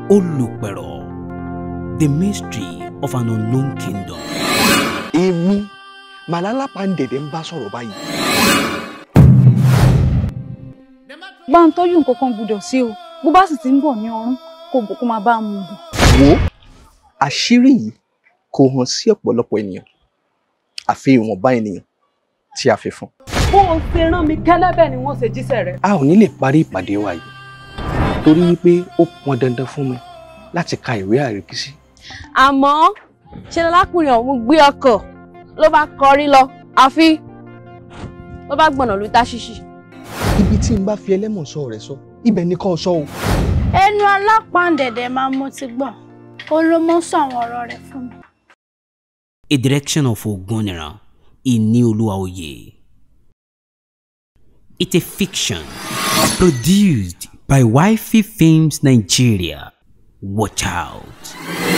Olùpẹ̀rọ̀ The Mystery of an Unknown Kingdom. èmi màlálà pàǹdẹ̀dẹ̀ ń bá sọ̀rọ̀ báyìí. bá ń tọ́jú nǹkan kan gbúdọ̀ sí o bó bá sì ti ń bọ̀ ní ọrún kò bò kó máa bá a mú un bọ̀. wo àṣírí yìí kò hàn sí ọ̀pọ̀lọpọ̀ ènìyàn àfi ìwọ̀nba ènìyàn tí a fi fún. bó o ṣe rán mi gẹ́lẹ́ bẹ́ẹ̀ ni wọ́n ṣe jíṣẹ́ rẹ̀. a ò ní lè parí ìpàdé wa yìí torí wípé ó pọn dandan fún mi láti ka ìwé àríkísí. àmọ́ ṣe ni lákùnrin ọ̀hún gbé ọkọ̀ ló bá kọrí lọ àfi ló bá gbọ̀nà lu táṣíṣì. ibi tí n bá fi ẹlẹ́mọ̀ sọ rẹ̀ sọ ibẹ̀ ni kò sọ o. ẹnu alápàǹdẹ̀dẹ̀ máa mú ti gbọ́ ó ló mọ́ sọ àwọn ọ̀rọ̀ rẹ̀ fún mi. A direction of Ogunira Inioluwaoye. It's a fiction produced by Wifey Films Nigeria. Watch out.